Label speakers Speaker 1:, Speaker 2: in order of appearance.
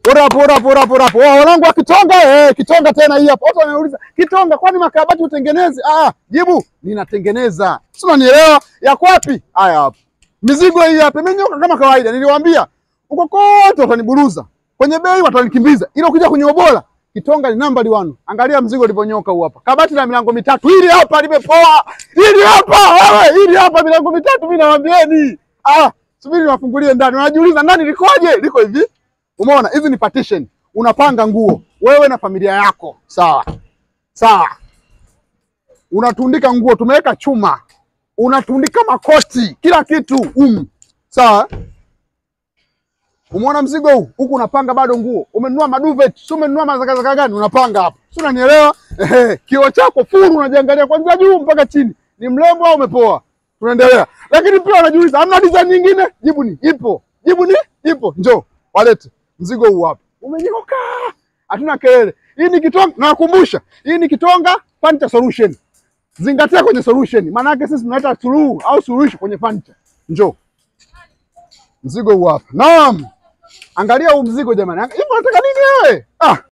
Speaker 1: Pora pora pora pora pora. Wanangu wa Kitonga eh, Kitonga tena hii hapa. Watu wanauliza, Kitonga kwani makabati utengeneze? Ah, jibu ninatengeneza. Si unanielewa? Yako wapi? Haya hapa. Mizigo hii hapa imenyoka kama kawaida. Niliwaambia huko kote wataniburuza. Kwenye bei watanikimbiza. Ila ukija kwenye ubora Kitonga ni namba one. Angalia mzigo ulivyonyoka huu hapa. Kabati la milango mitatu. Hili hapa limepoa. Hili hapa wewe, hili hapa milango mitatu mimi nawaambieni. Ah, subiri niwafungulie ndani. Unajiuliza ndani likoje? Liko hivi. Umeona? Hizi ni partition. Unapanga nguo wewe na familia yako. Sawa. Sawa. Unatundika nguo, tumeweka chuma. Unatundika makoti, kila kitu um. Sawa. Umeona mzigo huu? Huku unapanga bado nguo. Umenunua maduvet, si umenunua mazakazaka gani? Unapanga hapa. Si unanielewa? Ehe, kioo chako furu unajiangalia kuanzia juu mpaka chini. Ni mrembo au umepoa? Tunaendelea. Lakini pia wanajiuliza, hamna design nyingine? Jibu ni ipo. Jibu ni ipo. Njoo, walete. Mzigo huu hapa. Umenyoka. Hatuna kelele. Hii ni Kitonga, nawakumbusha. Hii ni Kitonga Furniture Solution. Zingatia kwenye solution. Maana yake sisi tunaleta suluhu au suluhisho kwenye furniture. Njoo. Mzigo huu hapa. Naam. Angalia huu mzigo jamani. Hivi unataka nini wewe? Ah.